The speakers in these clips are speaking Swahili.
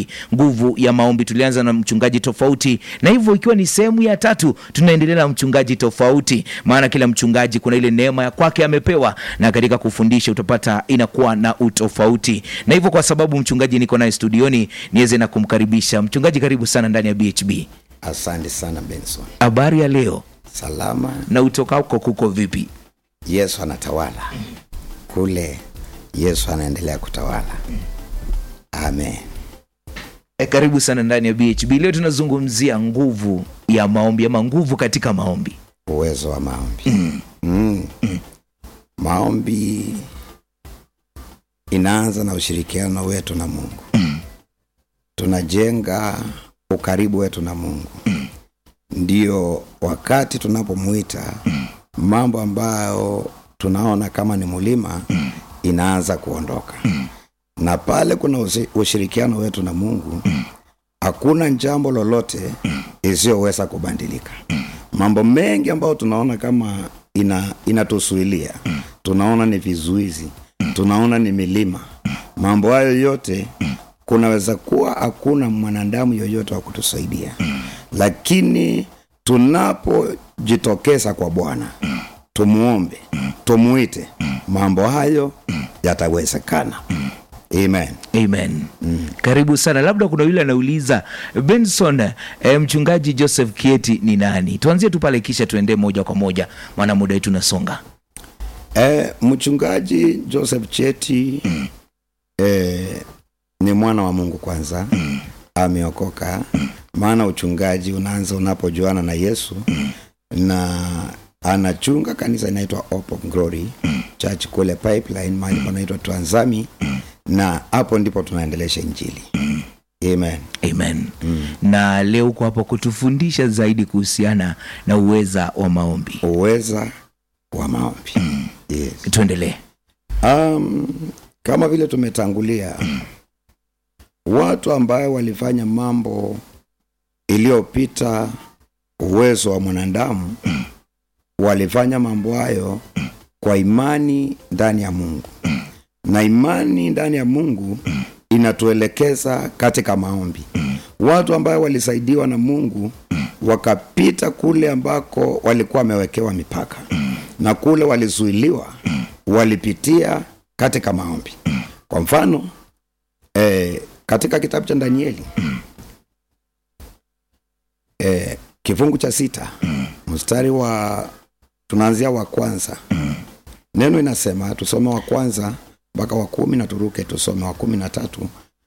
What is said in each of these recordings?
hii nguvu ya maombi. Tulianza na mchungaji tofauti, na hivyo ikiwa ni sehemu ya tatu, tunaendelea na mchungaji tofauti, maana kila mchungaji kuna ile neema ya kwake amepewa, na katika kufundisha utapata inakuwa na utofauti. Na hivyo kwa sababu mchungaji niko naye studioni, niweze na kumkaribisha mchungaji. Karibu sana ndani ya BHB. Asante sana Benson. Habari ya leo Salama. na utokako kuko vipi? Yesu anatawala kule, Yesu anaendelea kutawala. Amen. E, karibu sana ndani ya BHB. Leo tunazungumzia nguvu ya maombi ama nguvu katika maombi. Uwezo wa maombi mm. Maombi inaanza na ushirikiano wetu na Mungu. Tunajenga ukaribu wetu na Mungu, ndio wakati tunapomwita mambo ambayo tunaona kama ni mulima inaanza kuondoka, na pale kuna usi- ushirikiano wetu na Mungu, hakuna jambo lolote isiyoweza kubadilika. Mambo mengi ambayo tunaona kama ina inatusuilia, tunaona ni vizuizi, tunaona ni milima, mambo hayo yote kunaweza kuwa hakuna mwanadamu yoyote wa kutusaidia, lakini tunapojitokeza kwa Bwana tumuombe, tumuite, mambo hayo yatawezekana. Amen. Amen. Karibu sana. Labda kuna yule anauliza Benson, eh, mchungaji Joseph Kieti ni nani? Tuanzie tu pale kisha tuendee moja kwa moja, maana muda wetu unasonga. E, mchungaji Joseph Cheti e, ni mwana wa Mungu kwanza, ameokoka. Maana uchungaji unaanza unapojuana na Yesu na anachunga kanisa inaitwa Hope of Glory Church kule Pipeline, mahali panaitwa Twanzami, na hapo ndipo tunaendelesha Injili. Amen. Amen. Na leo uko hapo kutufundisha zaidi kuhusiana na uweza wa maombi. Uweza wa maombi. Yes. Tuendelee. Um, kama vile tumetangulia, watu ambayo walifanya mambo iliyopita uwezo wa mwanadamu walifanya mambo hayo kwa imani ndani ya Mungu, na imani ndani ya Mungu inatuelekeza katika maombi. Watu ambayo walisaidiwa na Mungu wakapita kule ambako walikuwa wamewekewa mipaka na kule walizuiliwa, walipitia katika maombi. Kwa mfano eh, katika kitabu cha Danieli eh, kifungu cha sita mstari wa tunaanzia wa kwanza, neno inasema tusome wa kwanza mpaka wa kumi na turuke tusome wa kumi na tatu.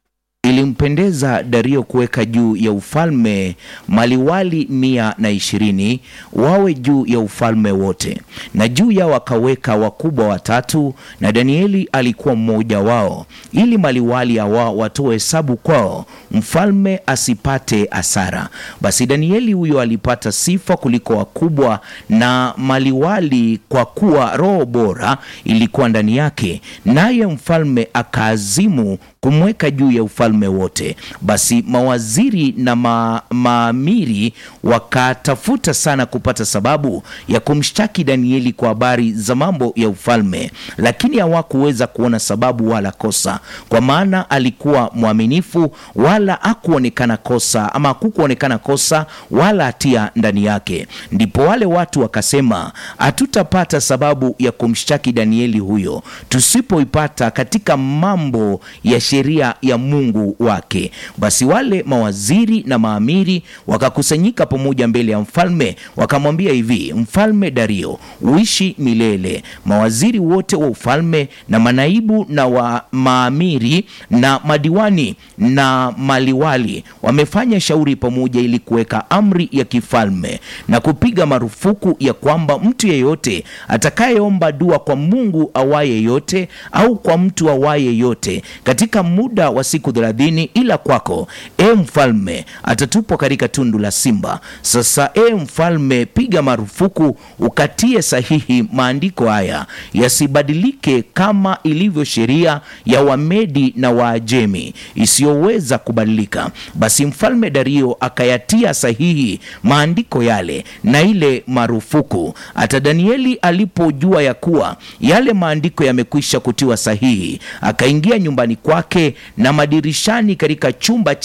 Ilimpendeza Dario kuweka juu ya ufalme maliwali mia na ishirini wawe juu ya ufalme wote, na juu yao akaweka wakubwa watatu, na Danieli alikuwa mmoja wao, ili maliwali hawa watoe hesabu kwao, mfalme asipate hasara. Basi Danieli huyo alipata sifa kuliko wakubwa na maliwali, kwa kuwa roho bora ilikuwa ndani yake, naye mfalme akaazimu kumweka juu ya ufalme wote. Basi mawaziri na ma, maamiri wakatafuta sana kupata sababu ya kumshtaki Danieli kwa habari za mambo ya ufalme, lakini hawakuweza kuona sababu wala kosa, kwa maana alikuwa mwaminifu, wala hakuonekana kosa ama hakukuonekana kosa wala hatia ndani yake. Ndipo wale watu wakasema, hatutapata sababu ya kumshtaki Danieli huyo tusipoipata katika mambo ya sheria ya Mungu wake. Basi wale mawaziri na maamiri wakakusanyika pamoja mbele ya mfalme, wakamwambia hivi, Mfalme Dario, uishi milele. Mawaziri wote wa ufalme na manaibu na wa maamiri na madiwani na maliwali wamefanya shauri pamoja ili kuweka amri ya kifalme na kupiga marufuku ya kwamba mtu yeyote atakayeomba dua kwa Mungu awaye yote au kwa mtu awaye yote katika muda wa siku thelathini, ila kwako e mfalme atatupwa katika tundu la simba. Sasa e mfalme, piga marufuku ukatie sahihi maandiko haya yasibadilike, kama ilivyo sheria ya Wamedi na Waajemi isiyoweza kubadilika. Basi mfalme Dario akayatia sahihi maandiko yale na ile marufuku. Hata Danieli alipojua ya kuwa yale maandiko yamekwisha kutiwa sahihi, akaingia nyumbani kwake na madirishani katika chumba